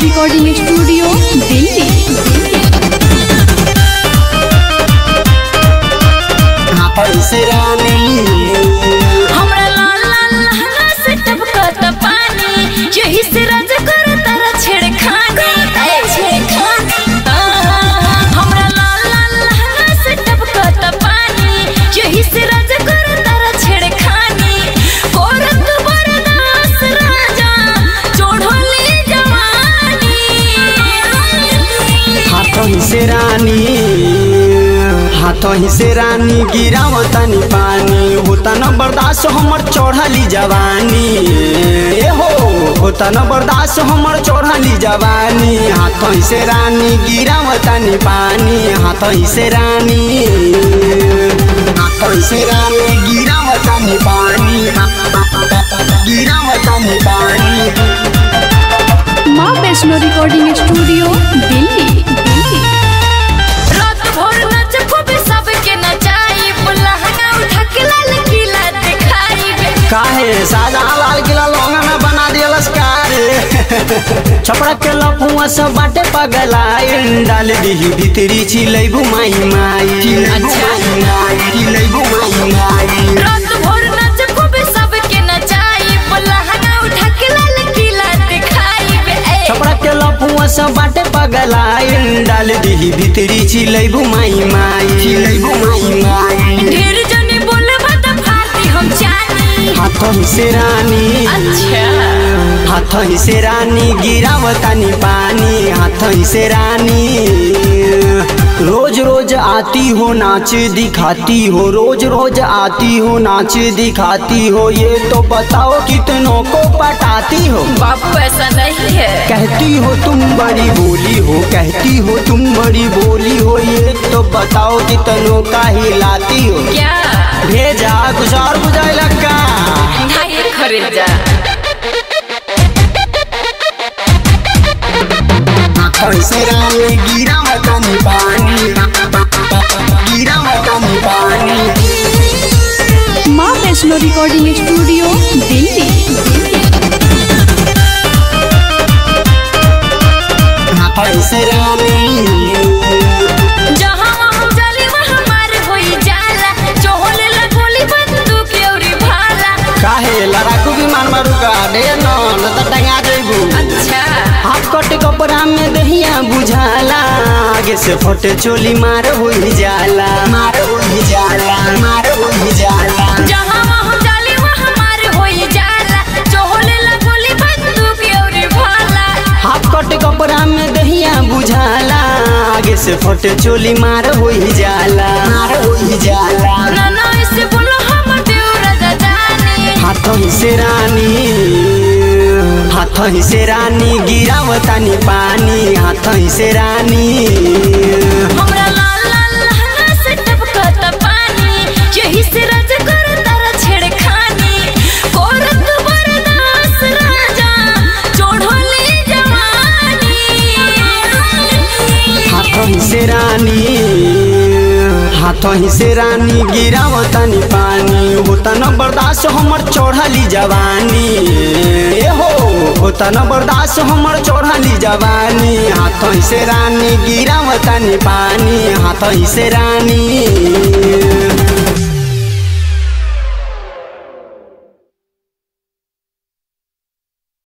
Recording studio Delhi पैसे रानी हमरा लाल लाल लहंगा से टपकत पानी यही से राज कर तारा छेड़खानी ए छेड़खानी आहा, हमरा लाल लाल लहंगा से टपकत पानी यही से राज कर तारा छेड़खानी कोरत बरदास राजा चोढ़ोली जवानी हाथों से रानी हाथों से रानी गिरावतनी पानी होता न बर्दाश्त हमर चढ़ली जवानी ए हो होता न बर्दाश्त हमर चढ़ली जवानी हाथों से रानी गिरावतनी पानी हाथों से रानी हाथों से रानी गिरावतनी पानी गिरावतनी पानी माँ वैष्णो रिकॉर्डिंग स्टूडियो दिल्ली दिल्ली रात भर नच खूबे सबके नचाई लहंगा उठा के लाल किला दिखाई काहे सादा लाल किला लौंगा में बना दियलस कार छपड़ा के लफुआ सब बाटे पगलाइन डाल दीही भीतरी चिलै घुमाई माई अच्छा। चिलै घुमाई माई रात भर नच खूबे सबके नचाई लहंगा उठा के लाल किला दिखाई छपड़ा के लफुआ सब बाटे पगलाइन डाल दीही भीतरी चिलै घुमाई माई चिलै घुमाई माई ढेर जने बोले बता फाती हम जानी हाथों से रानी अच्छा हाथों से रानी गिरावतानी पानी हाथों से रानी रोज रोज आती हो नाच दिखाती हो रोज रोज आती हो नाच दिखाती हो ये तो बताओ कितनों को पटाती हो बाबू ऐसा नहीं है कहती हो तुम बड़ी बोली हो कहती हो तुम बड़ी बोली हो ये तो बताओ कितनों का हिलाती हो क्या भेजा कुछ और बुझाए लगा नहीं खरीदा कैसे रानी गिरा मतनी पानी गिरा मतनी पानी माँ वैष्णो रिकॉर्डिंग स्टूडियो दिल्ली कैसे रानी जहाँ वहाँ जाली वहाँ मार होई जाला चोहले ला गोली बंदूक औरी भाला काहे लड़ाकू विमान मारू का डे न न त टंगा जइबू अच्छा हाथ कट कपड़ा में दहिया बुझाला आगे से फटे चोली मार होई जाला मार होई जाला मार होई जाला जहाँ वहाँ जाली वहाँ मार होई जाला चोहले ला गोली बंदूक औरी भाला हाथ कट कपड़ा में दहिया बुझाला आगे से फटे चोली मार होई जाला मार होई जाला ना ना ऐसे बोलो हम देव राजा जाने हाथों से रानी हाथों से रानी गिरावतानी पानी हाथों से रानी हमरा लाल लाल लहंगा से टपकत पानी यही से राज कर तारा छेड़खानी कोरत बरदास राजा चोढ़ोली जवानी हाथों से रानी हाथों से रानी गिरावतानी पानी होता न बर्दाश्त हमर चढ़ली जवानी ए हो होता न बर्दाश्त हमर चढ़ली जवानी हाथों से रानी गिरावतानी पानी हाथों से रानी